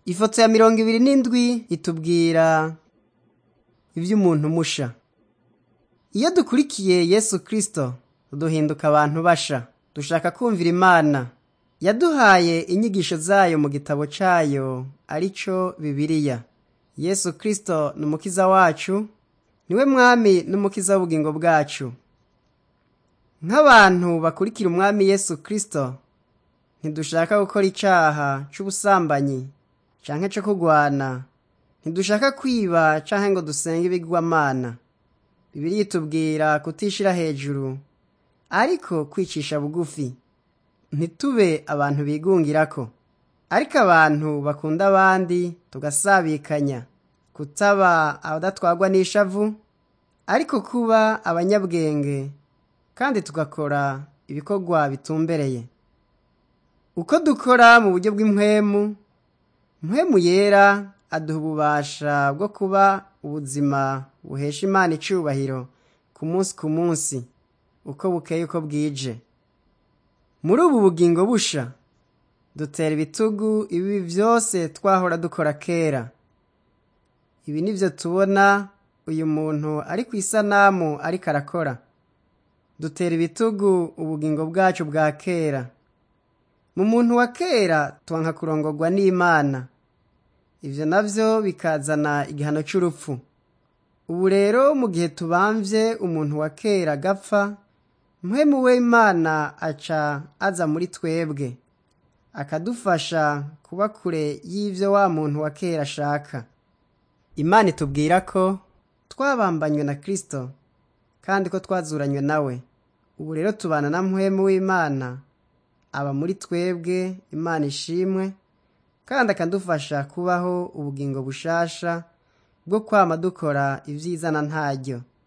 ifoto ya mirongo ibiri n'indwi itubwira ivy'umuntu musha iyo dukurikiye yesu kristo duhinduka abantu basha dushaka kumvira imana yaduhaye inyigisho zayo mu gitabo cayo arico bibiliya yesu kristo ni umukiza wacu niwe mwami n'umukiza w'ubugingo bwacu nk'abantu bakurikira umwami yesu kristo ntidushaka gukora icaha c'ubusambanyi canke co kugwana ntidushaka kwiba canke ngo dusenge ibigwamana bibiliya itubwira kutishira hejuru ariko kwicisha bugufi ntitube abantu bigungirako ariko abantu bakunda abandi tugasabikanya kutaba abadatwagwa n'ishavu ariko kuba abanyabwenge kandi tugakora ibikorwa bitumbereye uko dukora mu buryo bw'impwemu mpwemu yera aduha ububasha bwo kuba ubuzima buhesha imana icubahiro ku munsi ku munsi uko bukeye uko bwije muri ubu bugingo busha dutera ibitugu ibi byose twahora dukora kera ibi nivyo tubona uyu muntu ari ku isanamu ariko arakora dutera ibitugu ubugingo bwacu bwa kera mu muntu wa kera twanka kurongorwa n'imana ivyo navyo bikazana igihano c'urupfu ubu rero mu gihe tubamvye umuntu wa kera agapfa mpwemu w'imana aca aza muri twebwe akadufasha kuba kure y'ivyo wa muntu wa kera ashaka imana itubwira ko twabambanywe na kristo kandi ko twazuranywe nawe ubu rero tubana na mpwemu w'imana aba muri twebwe imana ishimwe kandi akadufasha kubaho ubugingo bushasha bwo kwama dukora ivyizana ntaryo